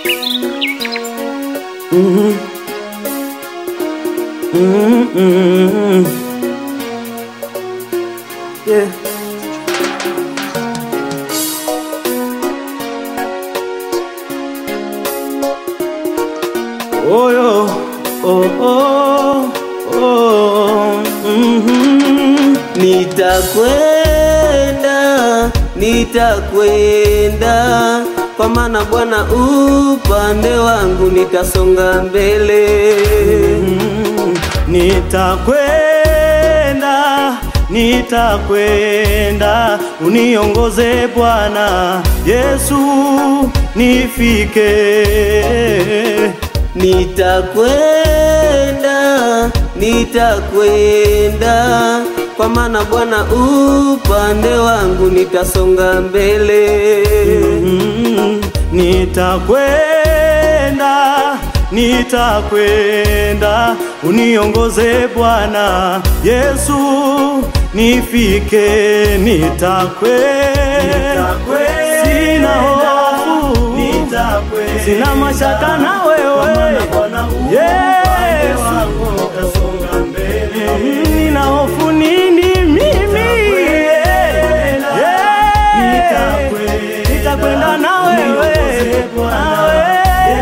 Mhm. Mhm, mhm. Yeah. Oh, yo. oh, oh, oh. mhm. Nitakwenda, nitakwenda kwa maana Bwana upande wangu, nitasonga mbele. Mm, Nitakwenda, nitakwenda, uniongoze Bwana Yesu, nifike. Nitakwenda, nitakwenda kwa maana Bwana upande wangu, nitasonga mbele. Mm, Nitakwenda, nitakwenda, uniongoze Bwana Yesu, nifike. Nitakwenda, sina hofu, sina mashaka na wewe Yesu. Mm, Nina hofu nini mimi? Yeah. Nitakwenda na wewe na wewe.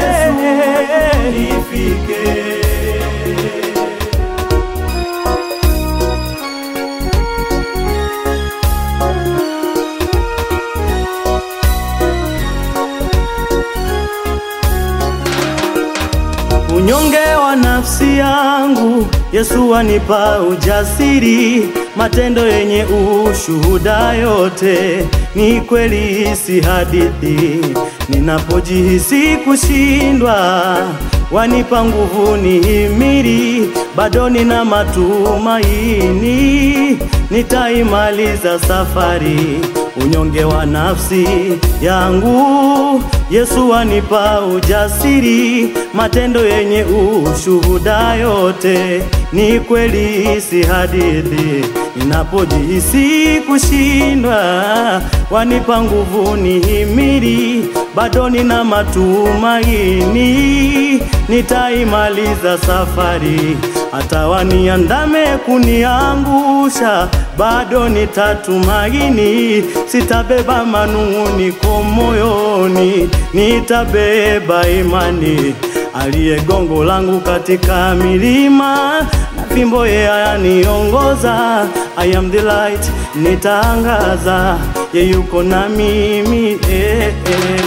Unyonge wa nafsi yangu Yesu anipa ujasiri, matendo yenye ushuhuda yote ni kweli, si hadithi. Ninapojihisi kushindwa, wanipa nguvu nihimiri, bado nina matumaini, nitaimaliza safari. Unyonge wa nafsi yangu Yesu anipa ujasiri, matendo yenye ushuhuda yote ni kweli, si hadithi. Ninapojihisi kushindwa, wanipa nguvu nihimiri, bado nina matumaini, nitaimaliza safari. Hata waniandame kuniangusha, bado nitatumaini, sitabeba manung'uniko moyoni, nitabeba imani. Aliye gongo langu katika milima na fimbo yeye aniongoza. I am the light, nitaangaza, ye yuko na mimi eh, eh.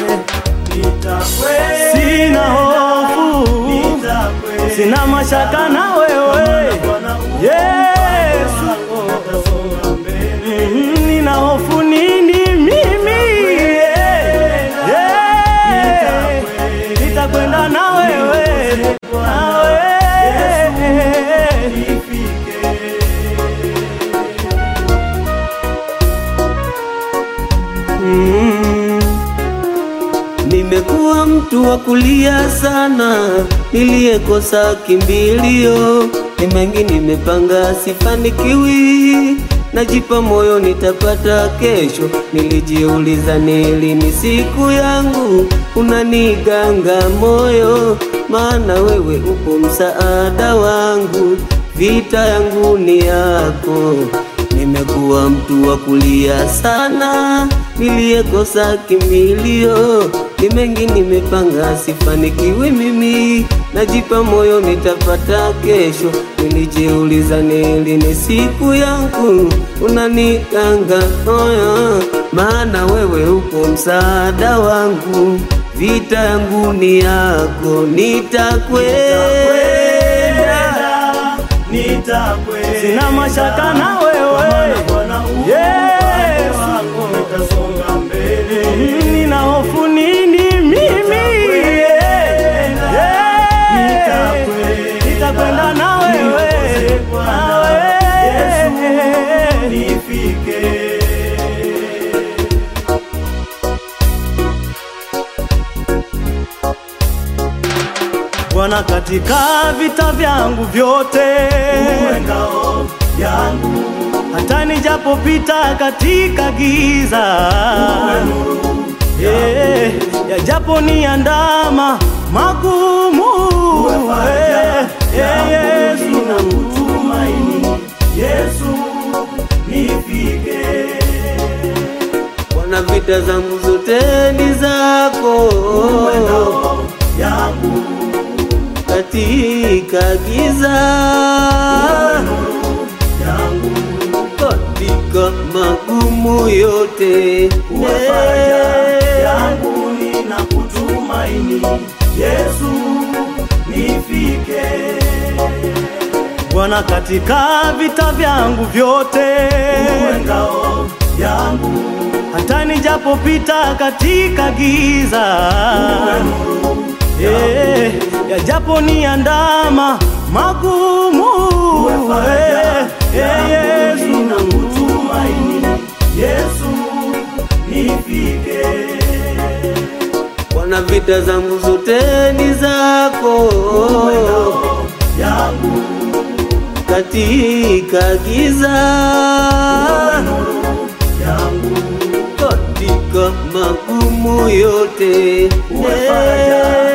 Sina hofu, sina mashaka na wewe Yesu. Mhm, Nina hofu nini mimi? Yeah. Nitakwenda na wewe na wewe. Mm. Nimekuwa mtu wa kulia sana, niliyekosa kimbilio. Ni mengi nimepanga, sifanikiwi, najipa moyo nitapata kesho. Nilijiuliza ni lini siku yangu, unaniganga moyo, maana wewe upo msaada wangu, vita yangu ni yako. Nimekuwa mtu wa kulia sana, niliyekosa kimbilio. Ni mengi nimepanga, sifanikiwi mimi, najipa moyo nitapata kesho. Nilijiuliza ni lini siku yangu, unanikanga moyo, maana wewe upo msaada wangu, vita yangu ni yako, nitakwenda Sina mashaka na wewe Yesu. Mhm, Nina hofu nini mimi? Yeah. Nitakwenda na wewe na wewe. Bwana, katika vita vyangu vyote yangu, hata nijapopita katika giza yeah, yajapo yajapo ni andama magumu eh, eh, Yesu na kutumaini Yesu nifike Bwana, vita zangu zote ni zako, mwendo yangu katika giza, yangu katika magumu yote uwe faraja yangu ninakutumaini Yesu nifike Bwana, katika vita vyangu vyote, uwe ngao yangu hata nijapopita katika giza, uwe nuru eh, yajapo ni andama magumu, uwe faraja eh, eh, yangu Yesu ninakutumaini Yesu nifike Bwana, vita zangu zote ni zako, yangu katika giza, nuru yangu katika magumu yote uwe faraja